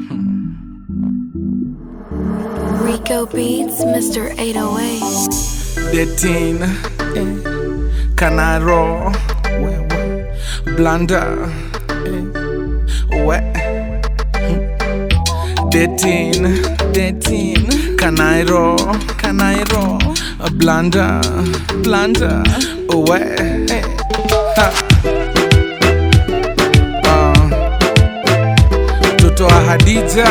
Rico Beats, Mr. 808. Detin Canaro Blanda We Detin Detin Canairo Canairo Blanda Blanda We Ha. Ah. Mtoto wa Hadija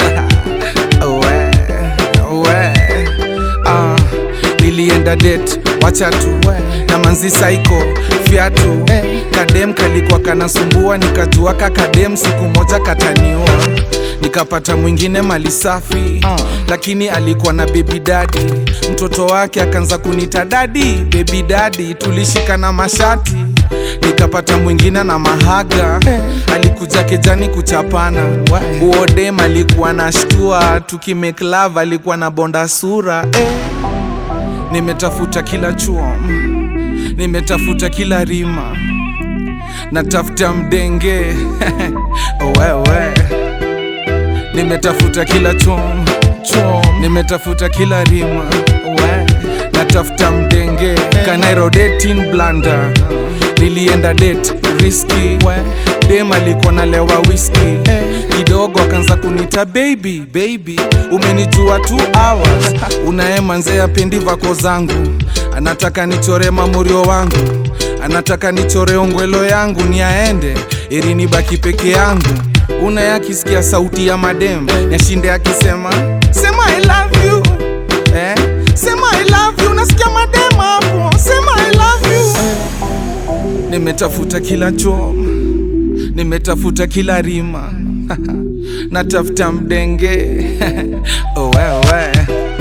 we, we. Ah, nilienda det wacha tu na manzi saiko fiatu kadem kalikuwa kanasumbua nikajua ka kadem siku moja kataniua nikapata mwingine mali safi lakini alikuwa na bebi dadi mtoto wake akaanza kunita dadi bebi dadi tulishikana mashati nikapata mwingine na mahaga alikuja kejani kuchapana uodem alikuwa na shtua tukimake love alikuwa na bonda sura eh. nimetafuta kila chuo mm. nimetafuta kila rima natafuta mdenge wewe nimetafuta kila chom chom nimetafuta kila rima we natafuta mdenge kanairo dating blanda nilienda date riski dem alikuwa nalewa whisky kidogo akaanza kunita baby baby umenijua two hours unaemanzea pendi vako zangu anataka nichore mamurio wangu anataka nichore ongwelo yangu ni aende ili nibaki peke yangu una akisikia sauti ya madem yashinde akisema sema I love you eh? sema I love you nasikia madem hapo sema I love you nimetafuta kila chom nimetafuta kila rima natafuta mdenge oh, wewe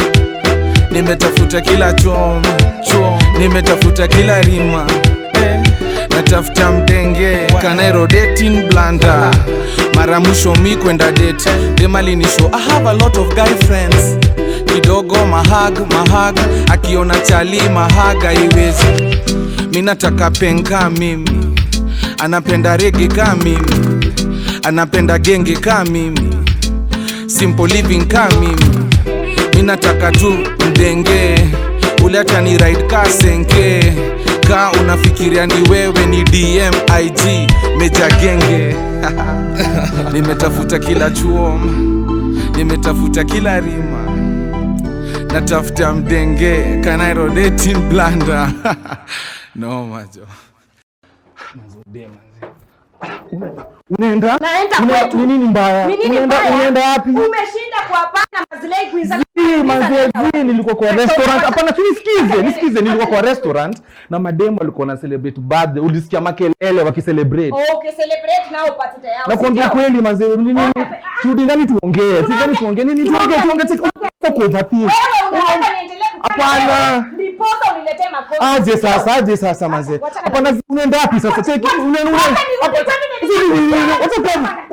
nimetafuta kila chom chom nimetafuta kila rima natafuta mdenge kanairo dating blanda mara mwisho mi kwenda date demalinisho i have a lot of guy friends kidogo mahag mahag akiona chali mahaga iwezi mi nataka penka mimi anapenda rege ka mimi anapenda genge ka mimi simple living ka mimi mi nataka tu mdenge ule hata ni ride ka senke ka unafikiria ni wewe ni dm ig meja genge nimetafuta kila chuo nimetafuta kila rima natafuta mdenge kanairo dating blanda no majo Unaenda? Naenda Una- kwetu. Ni nini mbaya? Ni nini Unaenda mbaya? unaenda wapi? Umeshinda kuwapanga mazilei kuiza Si, manze, si, nilikuwa kwa restaurant. Hapana, si nisikize, nisikize, nilikuwa kwa restaurant na mademo walikuwa na celebrate birthday. Ulisikia makelele wakicelebrate. Okay, celebrate nao upate tayari. Na kuambia kweli manze, ni nini? Turudi ndani tuongee. Si ndani tuongee. Nini tuongee? Tuongee sisi. Uko overthink. Wewe unaomba niendelee kufanya Hapana. wewe. Ndiposa uniletee makosa. Aje sasa, aje sasa manze. Wacha- Hapana, unaenda wapi sasa? Cheki, unaenda Wacha unaenda. nirudi, Hapa- kwani nilikuwa- Si, ni- ni- ni- wacha kwa-